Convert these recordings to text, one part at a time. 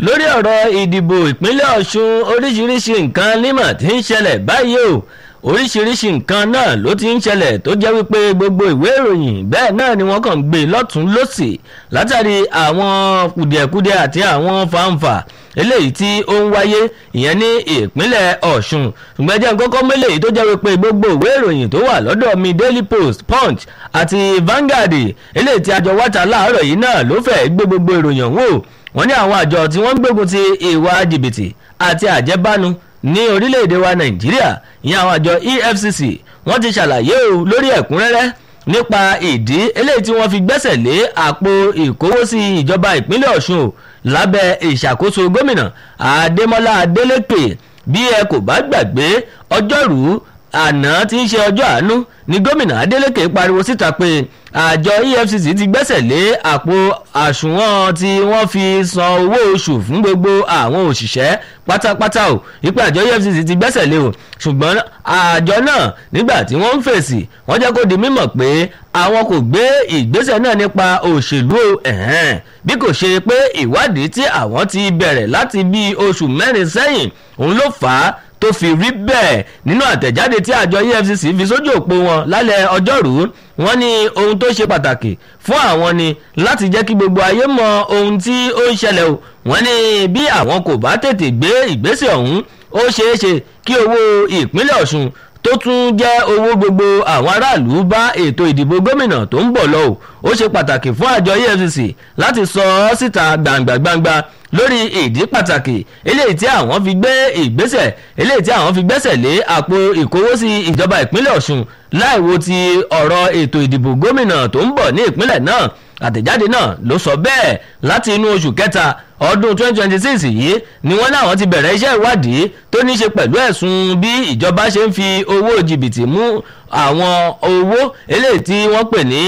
lórí ọ̀rọ̀ ìdìbò ìpínlẹ̀ ọ̀ṣun oríṣiríṣi nǹkan nímọ̀ tí ń ṣẹlẹ̀ báyìí o oríṣiríṣi nǹkan náà ló ti ń ṣẹlẹ̀ tó jẹ́ wípé gbogbo ìwé ìròyìn bẹ́ẹ̀ náà ni wọ́n kàn ń gbé lọ́tún lọ́sì látàrí àwọn kùdìẹ̀kudiẹ àti àwọn fanfa eléyìí tí ó ń wáyé ìyẹn ní ìpínlẹ̀ ọ̀ṣun ṣùgbọ́n jẹ́ kọ́kọ́ mélèyí tó jẹ́ wípé gbogbo ìwé ìròyìn tó wà lọ́dọ̀ mi daily post punch àti vanguard eléyìí tí àjọ wáta láàárọ̀ yìí náà ló fẹ́ gbé gbogbo ìròyìn wò wọ́n ní àwọn àjọ tí wọ́n ń gbógun ti ìwà jìbìtì àti àjẹbánu ní orílẹ̀-èdè wa nàìjíríà ìyẹn àwọn àjọ efcc wọ́n ti ṣàlàyé o lórí ẹ̀kúnrẹ́rẹ́ nípa ìdí eléyìí tí wọ́n fi gbẹ́sẹ̀ lé àpò ìkówósí ìjọba ìpínlẹ̀ ọ̀ṣun o lábẹ́ ìṣàkóso gómìnà adémọlá adélèké bí ẹ kò bá gbàgbé ọjọ́rú àná tí ń ṣe ọjọ́ àánú ni gómìnà adélèké pariwo síta pé àjọ efcc ti gbẹ́sẹ̀ lé àpò àsùnwọ̀n tí wọ́n fi san owó oṣù fún gbogbo àwọn òṣìṣẹ́ pátápátá o wípé àjọ efcc ti gbẹ́sẹ̀ lé o ṣùgbọ́n àjọ náà nígbà tí wọ́n ń fèsì wọ́n jẹ́ kó di mímọ̀ pé àwọn kò gbé ìgbésẹ̀ náà nípa òṣèlú ẹ̀hẹ́n bí kò ṣe pé ìwádìí tí àwọn ti bẹ̀rẹ̀ láti bí oṣù mẹ́rin sẹ́yìn òun ló fà á tó fi rí bẹ́ẹ̀ nínú àtẹ̀jáde tí àjọ efcc fi sójú òpó wọn lálẹ́ ọjọ́rú wọ́n ní ohun tó ṣe pàtàkì fún àwọn ni láti jẹ́ kí gbogbo ayé mọ ohun tí ó ń ṣẹlẹ̀ o wọ́n ní bí àwọn kò bá tètè gbé ìgbésẹ̀ ọ̀hún ó ṣeé ṣe kí owó ìpínlẹ̀ ọ̀ṣun tó tún jẹ́ owó gbogbo àwọn aráàlú bá ètò ìdìbò gómìnà tó ń bọ̀ lọ o ó ṣe pàtàkì fún àjọ efcc láti sọ ọ́ síta gbàǹgbàǹgbà lórí ìdí pàtàkì eléyìí tí àwọn fi gbé ìgbésẹ̀ eléyìí tí àwọn fi gbẹ́sẹ̀ lé àpò ìkówósí ìjọba ìpínlẹ̀ ọ̀ṣun láìwo ti ọ̀rọ̀ ètò ìdìbò gómìnà tó ń bọ̀ ní ìpínlẹ̀ náà àtẹ̀jáde náà ló sọ bẹ́ẹ̀ láti inú oṣù kẹta ọdún 2026 yìí ni wọ́n láwọn ti bẹ̀rẹ̀ iṣẹ́ ìwádìí tó ní ṣe pẹ̀lú ẹ̀sùn bí ìjọba ṣe ń fi owó jìbìtì mú àwọn owó eléyìí tí wọ́n pè ní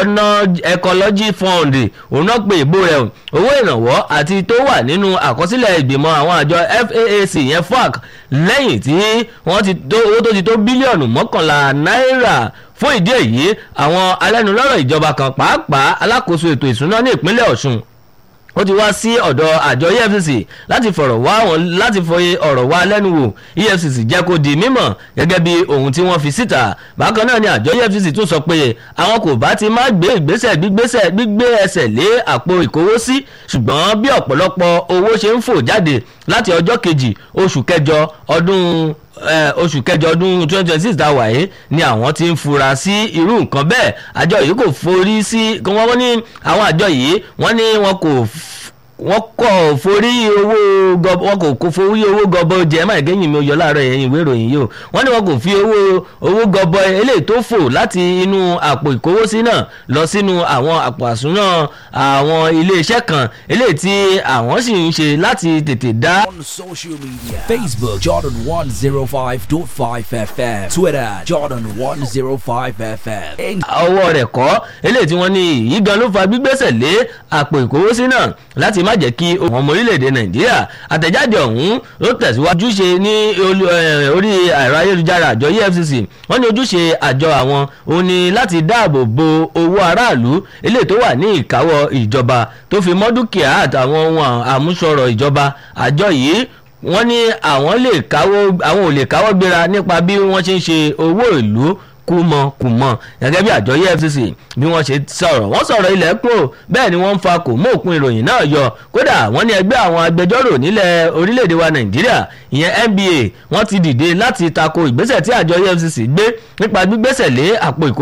ecology fund òun náà pè ìbò rẹ̀ owó ìrànwọ́ àti tó wà nínú àkọsílẹ̀ ìgbìmọ̀ àwọn àjọ faac yẹn fac lẹ́yìn tí wọ́n ti tó owó tó ti tó bílíọ̀nù mọ́kànlá náírà fún ìdí èyí àwọn alẹ́nulọ́rọ̀ ìjọba kan pàápàá alákòóso ètò ìsúná ní ìpínlẹ̀ ọ̀ṣun ó ti wá sí ọ̀dọ̀ àjọ efcc láti fọ̀rọ̀ wá wọn láti fọyín ọ̀rọ̀ wá lẹ́nu wò efcc jẹ́ kó di mímọ̀ gẹ́gẹ́ bí ohun tí wọ́n fi síta bákan náà ni àjọ efcc tún sọ pé àwọn kò bá ti má gbé ìgbésẹ̀ gbígbésẹ̀ gbígbé ẹsẹ̀ lé àpò ìkówósí ṣùgbọ́n bí ọ̀pọ̀lọpọ̀ owó ṣe ń fò jáde láti ọjọ́ kejì oṣù kẹjọ ọdún oṣù kẹjọ ọdún twenty twenty six tá a wà yìí ni àwọn ti ń fura sí irú nǹkan bẹ́ẹ̀ àjọ yìí kò forí sí wọ́n ní àwọn àjọ yìí wọ́n ní wọn kò wọ́n kọ̀ forí owó gọbọ wọn kò kó forí owó gọbọ jẹ má gẹ́yìn mi ò yọ láàárọ̀ ẹ̀yìn ìwé ìròyìn yìí o wọ́n ní wọn kò fi owó owó gọbọ eléyìí tó fò láti inú àpò ìkówósí náà lọ sínú àwọn àpò àsúná àwọn iléeṣẹ́ kan eléyìí tí àwọn sì ń ṣe láti tètè dá. On social media Facebook Jordan 105.5 FM Twitter Jordan 105 FM. ọwọ́ rẹ̀ kọ́ eléyìí tí wọ́n ní yìí gan ló fa gbígbésẹ̀ lé àpò ìkówósí náà láti má jẹ́ kí àwọn ọmọ orílẹ̀-èdè nàìjíríà àtẹ̀jáde ọ̀hún ló tẹ̀síwájú ṣe ní orí ẹ̀rọ ayélujára àjọ efcc wọ́n ní ojúṣe àjọ àwọn òun ni láti dáàbò bo owó aráàlú eléyìí tó wà ní ìkáwọ́ ìjọba tó fi mọ́ dúkìá àtàwọn ohun àmúṣọrọ̀ ìjọba àjọ yìí wọ́n ní àwọn lè káwọ́ àwọn ò lè káwọ́ gbéra nípa bí wọ́n ṣe ń ṣe owó ìlú kùmọ̀kùmọ̀ gẹ́gẹ́ bí àjọ efcc bí wọ́n ṣe sọ̀rọ̀ wọ́n sọ̀rọ̀ ilẹ̀ kúrò bẹ́ẹ̀ ni wọ́n ń fa kò mú òpin ìròyìn náà yọ kódà wọ́n ní ẹgbẹ́ àwọn agbẹjọ́rò nílẹ̀ orílẹ̀-èdè wa nàìjíríà ìyẹn nba wọ́n ti dìde láti tako ìgbésẹ̀ tí àjọ efcc gbé nípa gbígbésẹ̀ lé àpò ìkó